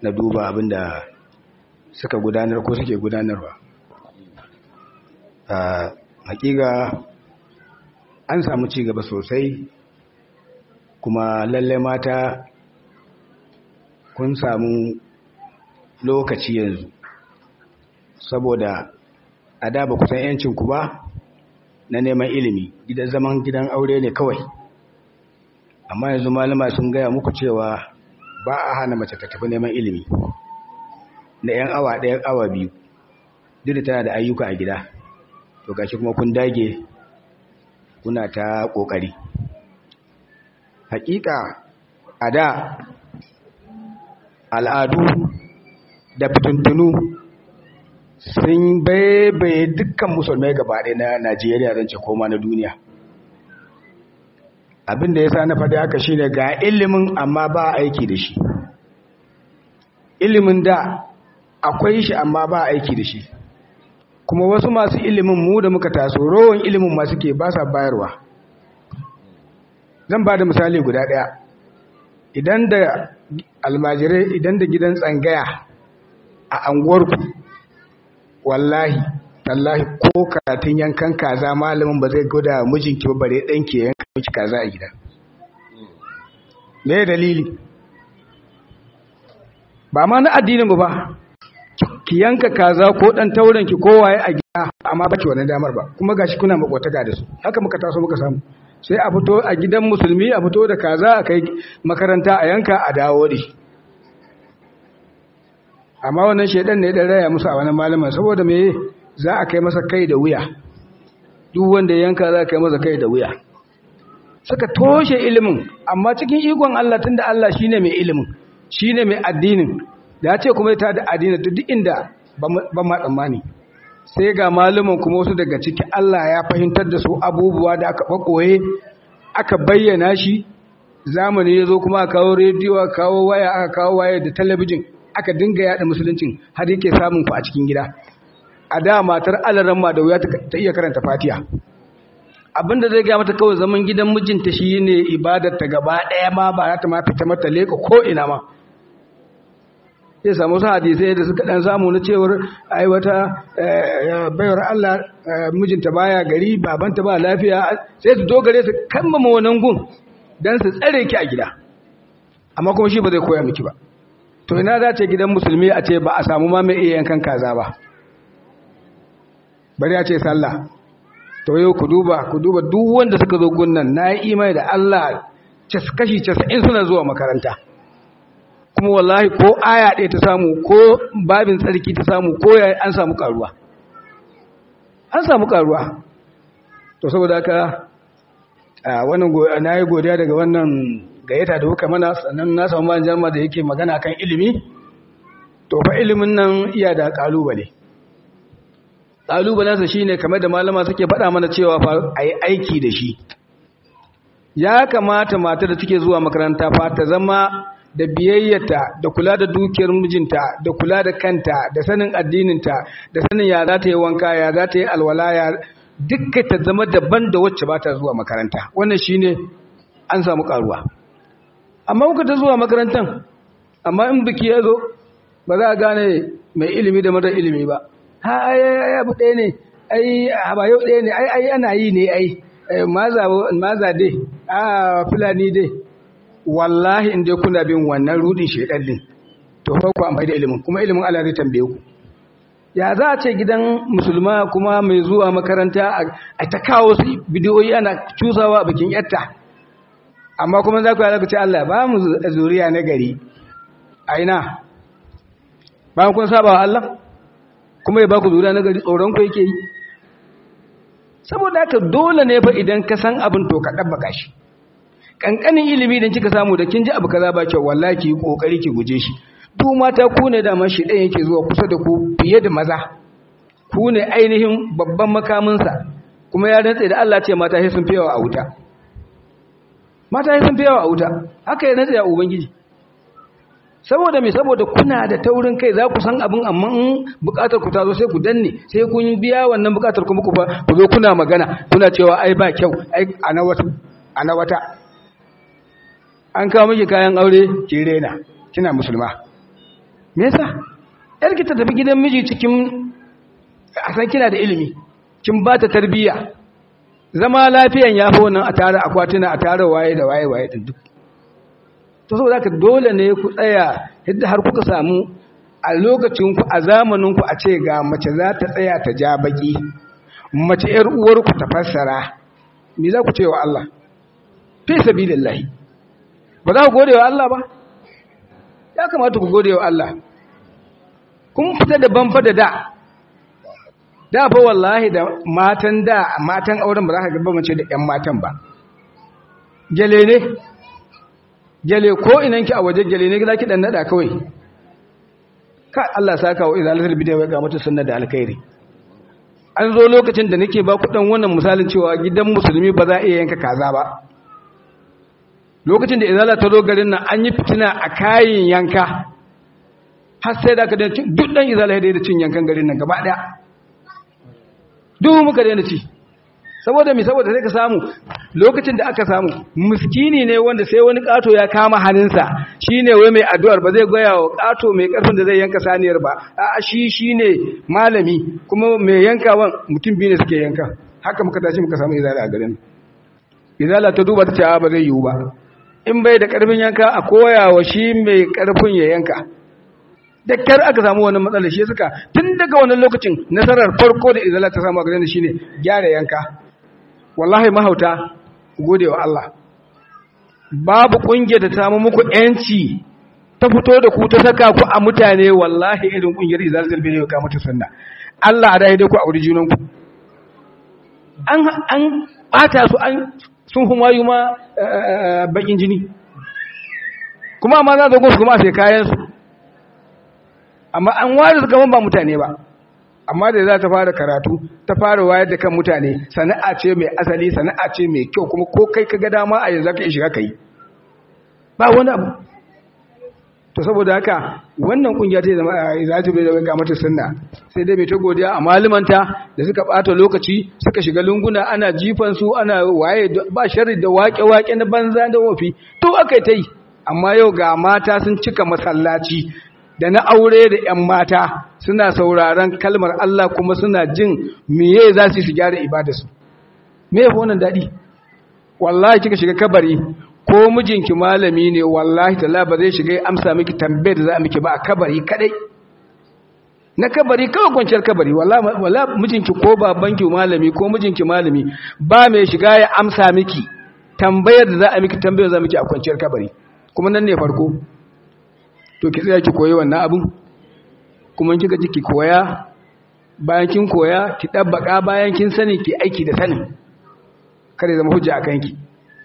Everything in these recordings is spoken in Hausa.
na duba abin da suka gudanar ko suke gudanarwa hakika an samu ci gaba sosai kuma lalle mata kun samu lokaci yanzu saboda a da ba kusan yancinku ba na neman ilimi gidan zaman gidan aure ne kawai amma yanzu malama sun gaya muku cewa ba a hana mace ta tafi neman ilimi na 'yan awa ɗayan awa biyu duk da tana da ayyuka a gida to gashi kuma kun dage kuna ta ƙoƙari hakika a da al'adu da fitintunu sun baibaye dukkan musulmai gabaɗe na najeriya zan ce koma na duniya abin da ya sa na faɗi haka shine ga ilimin amma ba aiki da shi ilimin da akwai shi amma ba aiki da shi kuma wasu masu ilimin mu da muka taso rowan ilimin masu ke ba sa bayarwa zan ba da misali guda ɗaya idan da almajirai idan da gidan tsangaya a anguwarku wallahi tallahi ko karatun yankan kaza malamin ba zai gwada mijinki ba bare ɗanki yanka miki kaza a gida me dalili ba ma na addinin ba ki yanka kaza ko dan tauren ki kowaye a gida amma baki wannan damar ba kuma gashi kuna makwataka da su haka muka taso muka samu sai a fito a gidan musulmi a fito da kaza a kai makaranta a yanka a dawo da shi amma wannan shedan ne dan raya musu a wannan malaman saboda me za a kai masa kai da wuya duk wanda yanka za a kai masa kai da wuya suka toshe ilimin amma cikin ikon Allah tunda Allah shine mai ilimin shine mai addinin da ya ce kuma ta da addini duk inda ba ma tsammani sai ga malumin kuma wasu daga ciki Allah ya fahimtar da su abubuwa da aka bakoye aka bayyana shi zamani ya zo kuma a kawo rediyo a kawo waya aka kawo waya da talabijin aka dinga yada musuluncin har yake samun ku a cikin gida a da matar alaran ma da wuya ta iya karanta fatiha abinda zai gaya mata kawai zaman gidan mijinta shi ne ibadar ta gaba ɗaya ma ba za ta ma fita mata leka ko ina ma ya samu su hadisai da suka dan samu na cewar ai wata bayar Allah mijinta baya gari babanta ba lafiya sai su dogare su kammama wannan gun dan su tsare ki a gida amma kuma shi ba zai koya miki ba to ina za ce gidan musulmi a ce ba a samu ma mai iya yankan kaza ba bari a ce sallah to yau ku duba ku duba duk wanda suka zo gunnan na yi imani da Allah kashi 90 suna zuwa makaranta kuma wallahi ko aya ɗaya ta samu ko babin tsarki ta samu ko ya an samu karuwa an samu karuwa to saboda haka wannan na yi godiya daga wannan gayyata da kuka mana sannan na samu ban jama da yake magana kan ilimi to fa ilimin nan iya da kalubale kalubalensa shine kamar da malama suke faɗa mana cewa fa a yi aiki da shi ya kamata mata da take zuwa makaranta fa ta zama da biyayyata da kula da dukiyar mijinta da kula da kanta da sanin addininta da sanin ya za ta yi wanka ya za ta yi alwala ya dukka ta zama daban da wacce ba ta zuwa makaranta wannan shine an samu karuwa amma kuka ta zuwa makarantan amma in biki ya zo ba za a gane mai ilimi da mara ilimi ba ha ai ai abu ɗaya ne ai ba yau ɗaya ne ai ai ana yi ne ai maza maza dai a fulani dai wallahi in dai kuna bin wannan rudin shedan din to fa ku amfani da ilimin kuma ilimin Allah zai tambaye ku ya za a ce gidan musulma kuma mai zuwa makaranta a ta kawo su bidiyoyi ana cusawa a bikin yatta amma kuma za ku yi ku ce Allah ba mu zuriya na gari a ina bayan kun saba wa Allah kuma ya ba ku zuriya na gari tsoron ku yake yi saboda haka dole ne fa idan ka san abin to ka ɗabbaka shi kankanin ilimi da kika samu da kin ji abu kaza ba kyau wallahi ki kokari ki guje shi duk mata ku ne da man shi ɗaya yake zuwa kusa da ku fiye da maza ku ne ainihin babban makamin sa kuma ya rantsa da Allah ce mata sai sun fiyawa a wuta mata sai sun fiyawa a wuta haka ya rantsa ya ubangiji saboda me saboda kuna da taurin kai za ku san abin amma in bukatar ku ta zo sai ku danne sai kun biya wannan bukatar kuma ku ba ku zo kuna magana kuna cewa ai ba kyau ai ana wata ana wata an kawo miki kayan aure ki rena kina musulma me yasa yarki ta tafi gidan miji cikin a san kina da ilimi kin ba ta tarbiyya zama lafiyan ya fi wannan a tare akwatuna a tare waye da waye waye din duk to saboda haka dole ne ku tsaya yadda har kuka samu a lokacin ku a zamanin ku a ce ga mace za ta tsaya ta ja baki mace yar uwar ku ta fassara me za ku ce wa Allah fi sabilillah ba za ku gode wa Allah ba ya kamata ku gode wa Allah kun fita da banfa da da da fa wallahi da matan da matan auren ba za ka ga mace da ƴan matan ba gele ne gele ko inanki a waje gele ne zaki dan nada kawai ka Allah saka wa izalatul bid'a wa qamatu sunna da alkhairi an zo lokacin da nake ba ku dan wannan misalin cewa gidan musulmi ba za a iya yanka kaza ba lokacin da izala ta zo garin nan an yi fitina a kayin yanka har sai da ka da duk dan izala ya da cin yankan garin nan gaba daya duk muka daina ci saboda mi saboda sai ka samu lokacin da aka samu miskini ne wanda sai wani kato ya kama hannunsa shine wai mai addu'ar ba zai goya wa kato mai karfin da zai yanka saniyar ba a shi shine malami kuma mai yankawan mutum biyu ne suke yanka haka muka tashi muka samu izala a garin izala ta duba ta ce ba zai yiwu ba in bai da karfin yanka a koya wa shi mai karfin ya yanka da kyar aka samu wani matsala shi suka tun daga wannan lokacin nasarar farko da izala ta samu a garin shine gyara yanka wallahi mahauta gode wa Allah babu kungiyar da ta samu muku yanci ta fito da ku ta saka ku a mutane wallahi irin kungiyar izalatul bid'a ya kamata sunna Allah a dai ku a wurin junan ku an an bata su an sun humayu ma bakin jini kuma amma za su kuma a sai kayan su amma an ware su gaban ba mutane ba amma da za ta fara karatu ta fara wayar da kan mutane sana'a ce mai asali sana'a ce mai kyau kuma ko kai ka ga dama a yanzu ka yi shiga kai ba wani abu to saboda haka wannan kungiya ta zama za ta bai da ga mata sunna sai dai mai ta godiya a malumanta da suka bata lokaci suka shiga lunguna ana jifan su ana waye ba sharri da wake-wake na banza da wofi to aka ta yi amma yau ga mata sun cika masallaci da na aure da 'yan mata suna sauraron kalmar Allah kuma suna jin miye za su su gyara ibadarsu me ya wannan daɗi wallahi kika shiga kabari ko mijinki malami ne wallahi tala ba zai shiga amsa miki tambayar da za a miki ba a kabari kadai na kabari kawai kwanciyar kabari wallahi mijinki ko babanki malami ko mijinki malami ba mai shiga ya amsa miki tambayar da za a miki tambayar za a miki a kwanciyar kabari kuma nan ne farko to ki tsaya ki koyi wannan abin kuma kika ji ki koya bayan kin koya ki dabbaka bayan kin sani ki aiki da sanin kare zama hujja a kanki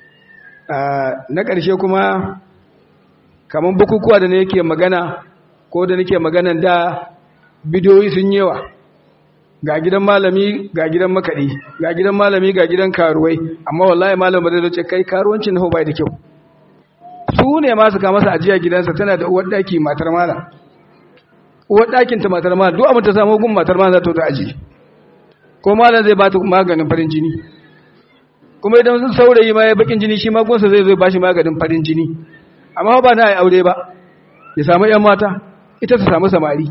na ƙarshe kuma kamar bukukuwa da nake magana ko da nake maganan da bidiyoyi sun yawa ga gidan malami ga gidan makaɗi ga gidan malami ga gidan karuwai amma wallahi malam ba zai zo ce kai karuwancin na bai da kyau su ne masu kama masa ajiya gidansa tana da uwar daki matar mala uwar dakinta matar mala duk abin ta samu gun matar mala za ta ta aji ko malam zai ba ta maganin farin jini kuma idan sun saurayi ma ya bakin jini shi ma gunsa zai zo ba shi maganin farin jini amma ba na aure ba ya samu yan mata ita ta samu samari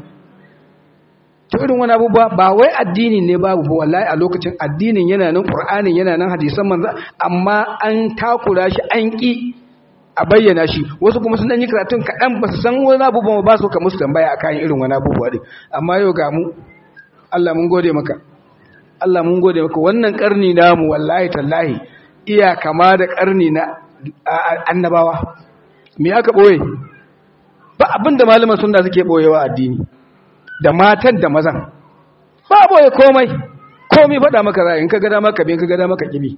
to irin wani abubuwa ba wai addinin ne babu ba wallahi a lokacin addinin yana nan qur'anin yana nan hadisan manzo amma an takura shi an ki a bayyana shi wasu kuma sun dan yi karatun kaɗan ba su san wani abubuwan ba su ka musu tambaya akan irin wani abubuwa din amma yau ga mu Allah mun gode maka Allah mun gode maka wannan karni namu wallahi tallahi iya kama da karni na annabawa me aka boye ba abinda malaman sunna suke boyewa addini da matan da mazan ba boye komai komai faɗa maka ra'ayin ka ga dama ka bin ka ga dama ka kibi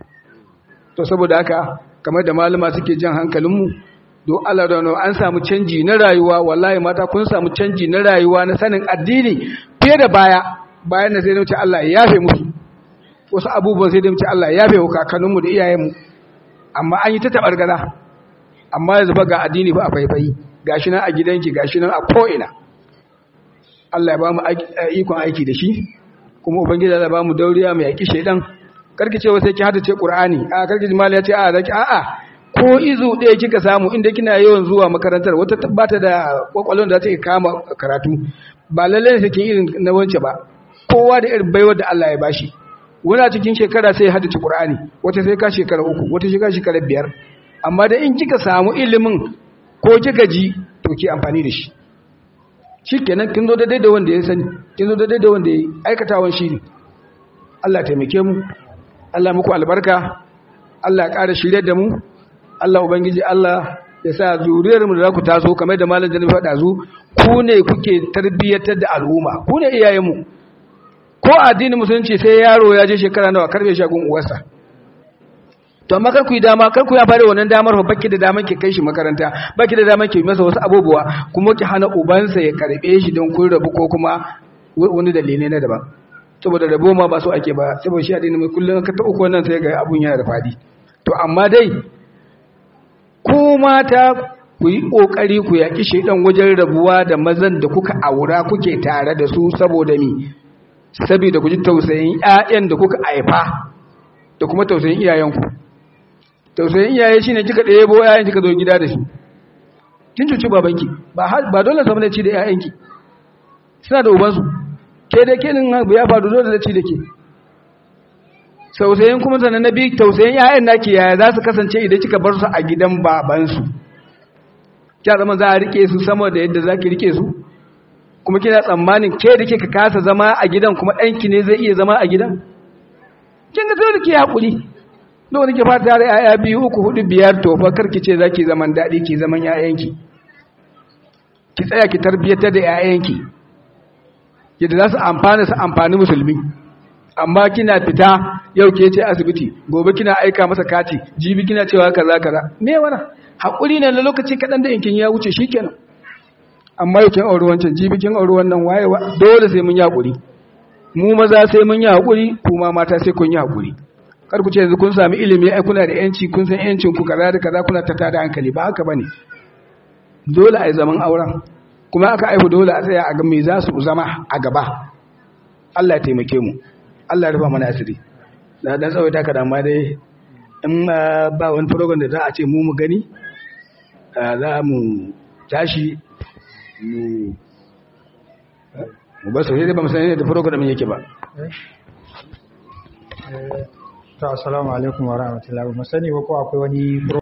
to saboda haka kamar da malama suke jan hankalinmu don Allah da wani an samu canji na rayuwa wallahi mata kun samu canji na rayuwa na sanin addini fiye da baya bayan da sai da wuce Allah ya yafe musu wasu abubuwan sai da wuce Allah ya yafe wa kakanninmu da iyayenmu amma an yi ta taɓar gaza amma yanzu ba ga addini ba a faifayi gashi nan a gidanki gashi nan a ko'ina Allah ya ba mu ikon aiki da shi kuma ubangiji ya ba mu dauriya mai yaƙi shaidan karki ce sai ki hada ce qur'ani a karki jimali ya ce a zaki a'a ko izu ɗaya kika samu inda kina yawan zuwa makarantar wata bata da kwakwalon da za ta kama karatu ba lallai ne take irin na wance ba kowa da irin baiwar da Allah ya bashi wani a cikin shekara sai ya haddace Qur'ani wata sai ka shekara uku wata shekara shekara biyar amma da in kika samu ilimin ko kika ji to ki amfani da shi shikenan kin zo daidai da wanda ya sani kin zo daidai da wanda ya aikatawan shi ne Allah taimake mu Allah muku albarka Allah ya ƙara shirye da mu Allah ubangiji Allah ya sa zuriyar mu da za ku taso kamar da malam jami'a faɗa zu ku ne kuke tarbiyyatar da al'umma ku ne iyayen mu ko addinin musulunci sai yaro ya je shekara nawa karbe shagun uwarsa to amma kar ku yi dama kar ku ya fara wannan damar fa baki da daman ki kai shi makaranta baki da daman ki masa wasu abubuwa kuma ki hana ubansa ya karbe shi don kun rabu ko kuma wani dalilai na daban saboda rabo ma ba so ake ba saboda shi addini mai kullum ka ta uku wannan sai ga abun yana da fadi to amma dai ku mata ku yi kokari ku yaki shedan wajen rabuwa da mazan da kuka aura kuke tare da su saboda mi saboda ku ji tausayin ƴaƴan da kuka haifa da kuma tausayin iyayenku tausayin iyaye shine kika ɗebo ƴaƴan kika zo gida da shi kin cuci babanki ba ba dole saboda ci da ƴaƴanki suna da ubansu ke da kenin abu ya faru dole da ci da ke tausayin kuma sannan na biyu tausayin ƴaƴan naki yaya za su kasance idan kika bar su a gidan babansu kya zama za a rike su sama da yadda za ki rike su kuma kina tsammanin ke da kika kasa zama a gidan kuma ɗanki ne zai iya zama a gidan kin ga dole ki haƙuri dole ki fata da ƴaƴa biyu uku hudu biyar to fa karki ce zaki zaman daɗi ki zaman ƴaƴanki ki tsaya ki tarbiyyatar da ƴaƴanki yadda za su amfana su amfani musulmi amma kina fita yau ke ce asibiti gobe kina aika masa kati jibi kina cewa kaza kaza me wana haƙuri ne na lokaci kaɗan da yankin ya wuce shikenan amma yau kin auri wancan jibi kin auri wannan waye dole sai mun yi haƙuri mu maza sai mun yi haƙuri kuma mata sai kun yi haƙuri kar ku ce yanzu kun sami ilimi ai kuna da yanci kun san yancin ku kaza da kaza kuna ta tada hankali ba haka bane dole ai zaman auren kuma aka aihu dole a tsaya a ga me za su zama a gaba Allah ya taimake mu Allah ya rufa mana asiri da dan tsawaita ka amma dai in ba wani program da za a ce mu mu gani za mu tashi mu mu ba su sai ba mu san da program yake ba to assalamu alaikum wa rahmatullahi wa sani ba ko akwai wani